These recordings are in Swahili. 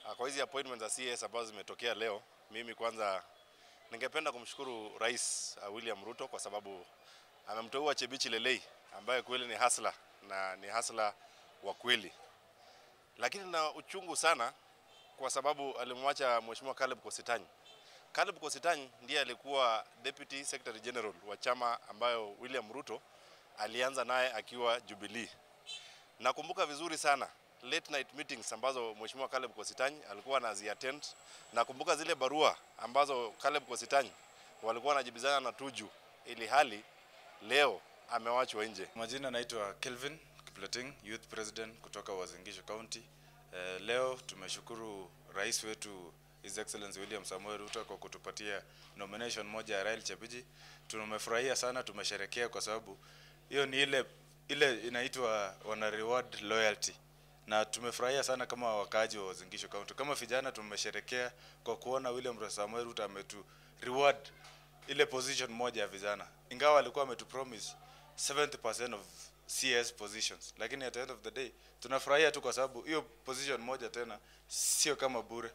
Kwa hizi appointments za CS ambazo zimetokea leo, mimi kwanza ningependa kumshukuru Rais uh, William Ruto kwa sababu amemteua Chebichi Lelei ambaye kweli ni hasla na ni hasla wa kweli, lakini na uchungu sana kwa sababu alimwacha Mheshimiwa Caleb Kositany. Caleb Kositany ndiye alikuwa Deputy Secretary General wa chama ambayo William Ruto alianza naye akiwa Jubilee. Nakumbuka vizuri sana late night meetings ambazo Mheshimiwa Caleb Kositany alikuwa anaziattend. Nakumbuka zile barua ambazo Caleb Kositany walikuwa wanajibizana na Tuju, ili hali leo amewachwa nje. Majina naitwa Kelvin Kipleting, Youth President kutoka Uasin Gishu County. Eh, leo tumeshukuru rais wetu His Excellency William Samoei Ruto kwa kutupatia nomination moja ya Rael Chebiji. Tumefurahia sana, tumesherekea kwa sababu hiyo ni ile ile inaitwa wana reward loyalty na tumefurahia sana kama wakaaji wa Uasin Gishu County. Kama vijana tumesherekea kwa kuona William Samoei Ruto ametu reward ile position moja ya vijana, ingawa alikuwa ametu promise 70% of CS positions, lakini at the end of the day tunafurahia tu kwa sababu hiyo position moja tena sio kama bure.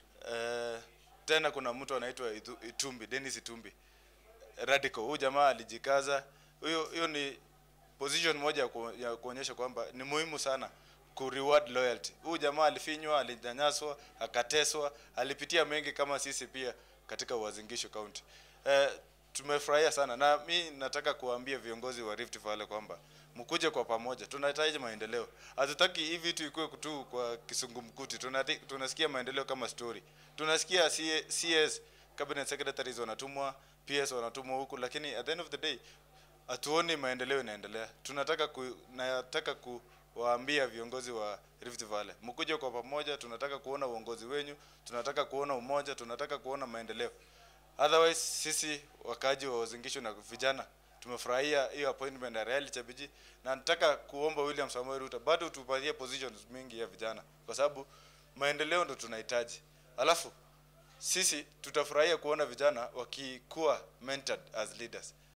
Uh, tena kuna mtu anaitwa Itu- Itumbi, Dennis Itumbi radical. Huyu jamaa alijikaza. Hiyo hiyo ni position moja ya ku- ya kuonyesha kwamba ni muhimu sana ku reward loyalty. Huyu jamaa alifinywa, alinyanyaswa, akateswa, alipitia mengi kama sisi pia katika Uasin Gishu County. Eh, tumefurahia sana na mi nataka kuambia viongozi wa Rift Valley kwamba mkuje kwa pamoja, tunahitaji maendeleo. Hatutaki hii vitu ikuwe tu kwa kisungumkuti. Tunati, tunasikia maendeleo kama story, tunasikia CA CS cabinet secretaries wanatumwa, PS wanatumwa huku, lakini at the end of the day hatuoni maendeleo inaendelea. Tunataka ku, nataka kuwaambia viongozi wa Rift Valley mkuje kwa pamoja, tunataka kuona uongozi wenyu, tunataka kuona umoja, tunataka kuona maendeleo. Otherwise sisi wakaaji wa Uasin Gishu na vijana tumefurahia hiyo appointment ya Rael Chebiji, na nataka kuomba William Samoei Ruto bado tupatie positions mingi ya vijana, kwa sababu maendeleo ndo tunahitaji. Alafu sisi tutafurahia kuona vijana wakikuwa mentored as leaders.